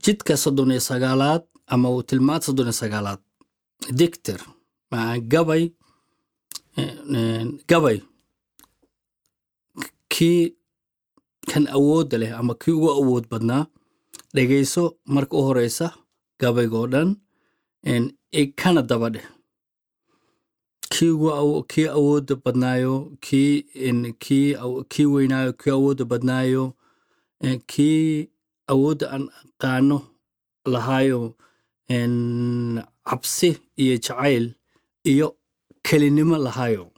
jidka soddon iyo sagaalaad ama uu tilmaad soddon iyo sagaalaad dictor maa gabay gabay kii kan awoodda leh ama kii ugu awood badnaa dhegayso marka u horeysa gabaygoo dhan kana daba dheh kii ugu kii awoodda badnaayo kii kii kii weynaayo kii awoodda badnaayo kii awoodda aan aqaano lahaayo cabsi iyo jacayl iyo kelinimo lahaayo